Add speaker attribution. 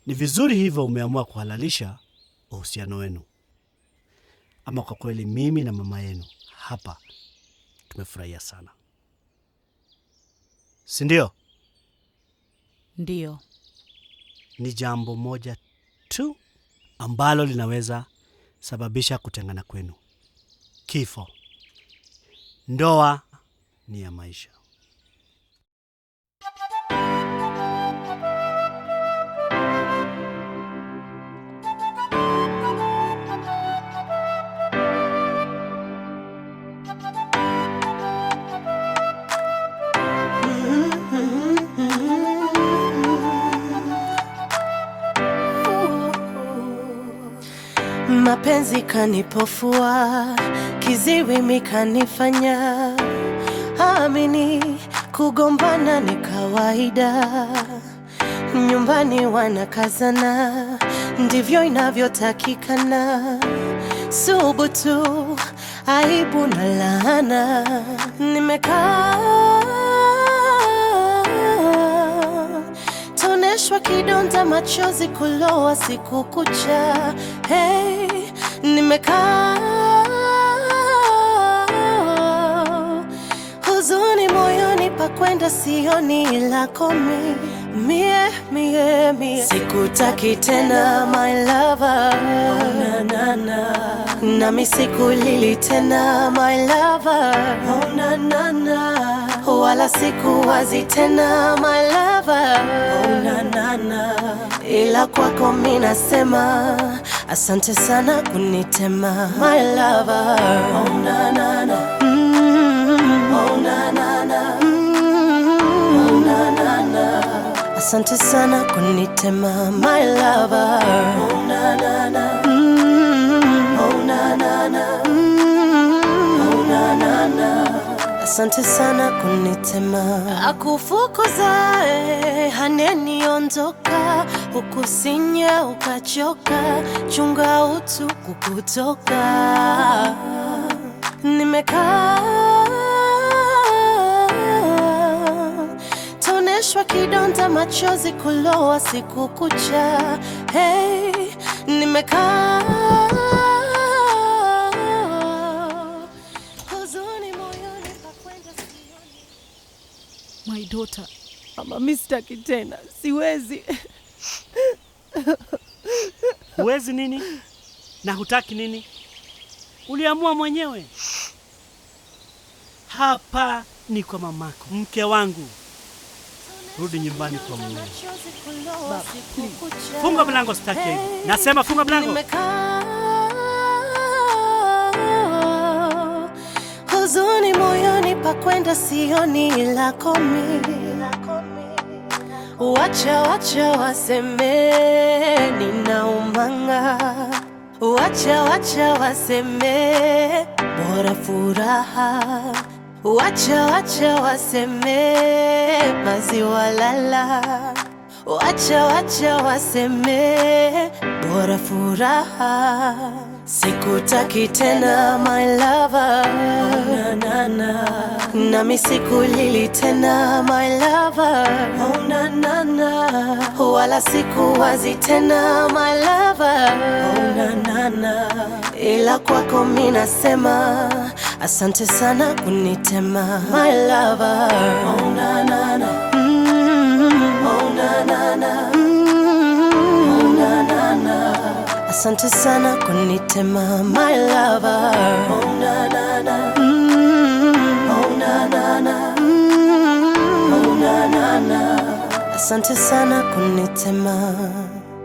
Speaker 1: Ni vizuri hivyo umeamua kuhalalisha uhusiano wenu. Ama kwa kweli, mimi na mama yenu hapa tumefurahia sana, si ndio?
Speaker 2: Ndiyo.
Speaker 1: Ni jambo moja tu ambalo linaweza sababisha kutengana kwenu: kifo. Ndoa ni ya maisha.
Speaker 3: Mapenzi kanipofua, kiziwi mikanifanya amini, kugombana ni kawaida, nyumbani wanakazana, ndivyo inavyotakikana. Subutu, aibu na laana, nimekaa toneshwa kidonda, machozi kulowa siku kucha. Hey, nimekaa huzuni moyoni, pakwenda sioni ila komi mie mie mie, sikutaki tena my lover, oh, na, na, na. nami sikulili tena my lover, oh, na, na, na. wala sikuwazi tena my lover, oh, na, na, na. ila kwako mi nasema asante sana kunitema my lover, oh, na, na, na. Mm, oh, na, na, na. Mm, oh, na, na, na. Asante sana kunitema my lover. Oh, na, na, na. Mm, oh, na, na, na. Mm, oh, na, na, na. Asante sana kunitema akufukuzae haneniondoka ukusinya ukachoka chunga utu kukutoka nimekaa toneshwa kidonda machozi kulowa siku kucha hey, nimekaa huzuni moyoni pakwenda sioni
Speaker 2: My daughter. Mama, mi sitaki tena, siwezi.
Speaker 1: Huwezi nini na hutaki nini? Uliamua mwenyewe. Hapa ni kwa mamako, mke wangu. Rudi nyumbani kwa mume.
Speaker 3: Machozi kulowa siku kucha.
Speaker 1: Funga mlango, sitaki hivi. Nasema funga mlango.
Speaker 3: Nimekaa huzuni moyoni, pakwenda sioni ila komi. Wacha wacha waseme ninaumanga, wacha wacha waseme bora furaha, wacha wacha waseme maziwa lala Wacha wacha waseme bora furaha, sikutaki tena my lover, oh, na, na, na. nami sikulili tena my lover, oh, na, na, na. wala sikuwazi tena my lover, oh, na, na, na. ila kwako mi nasema asante sana kunitema my lover, oh, na, na, na. Mm, oh, na, na, na. Mm, oh, na, na, na. Asante sana kunitema my lover. Oh, na, na, na. Mm, oh, na, na, na. Mm, oh, na, na, na. Asante sana kunitema